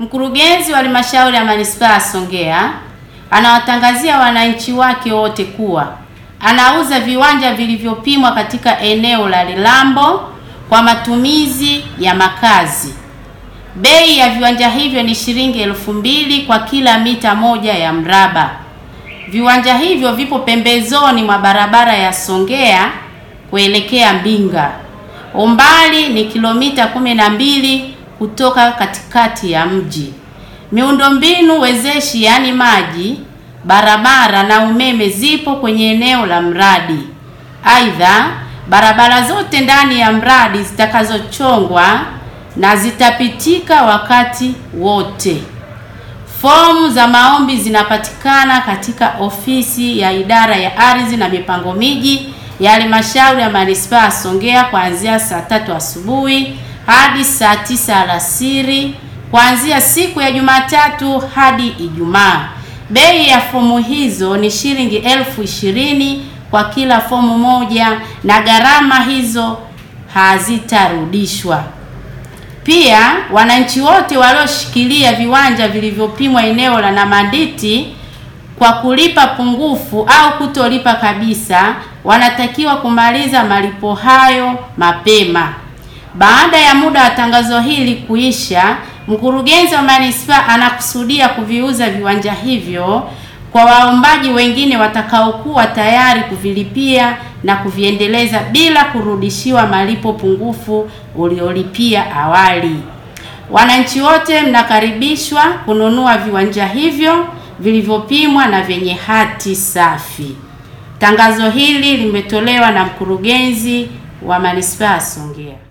Mkurugenzi wa halmashauri ya manispaa ya Songea anawatangazia wananchi wake wote kuwa anauza viwanja vilivyopimwa katika eneo la Lilambo kwa matumizi ya makazi. Bei ya viwanja hivyo ni shilingi elfu mbili kwa kila mita moja ya mraba. Viwanja hivyo vipo pembezoni mwa barabara ya Songea kuelekea Mbinga. Umbali ni kilomita kumi na mbili kutoka katikati ya mji. Miundombinu wezeshi yaani maji, barabara na umeme zipo kwenye eneo la mradi. Aidha, barabara zote ndani ya mradi zitakazochongwa na zitapitika wakati wote. Fomu za maombi zinapatikana katika ofisi ya idara ya ardhi na mipango miji ya halmashauri ya manispaa ya Songea kuanzia saa tatu asubuhi hadi saa tisa alasiri kuanzia siku ya Jumatatu hadi Ijumaa. Bei ya fomu hizo ni shilingi elfu ishirini kwa kila fomu moja na gharama hizo hazitarudishwa. Pia wananchi wote walioshikilia viwanja vilivyopimwa eneo la Namanditi kwa kulipa pungufu au kutolipa kabisa wanatakiwa kumaliza malipo hayo mapema. Baada ya muda wa tangazo hili kuisha, mkurugenzi wa manispaa anakusudia kuviuza viwanja hivyo kwa waombaji wengine watakaokuwa tayari kuvilipia na kuviendeleza bila kurudishiwa malipo pungufu uliolipia awali. Wananchi wote mnakaribishwa kununua viwanja hivyo vilivyopimwa na vyenye hati safi. Tangazo hili limetolewa na mkurugenzi wa manispaa ya Songea.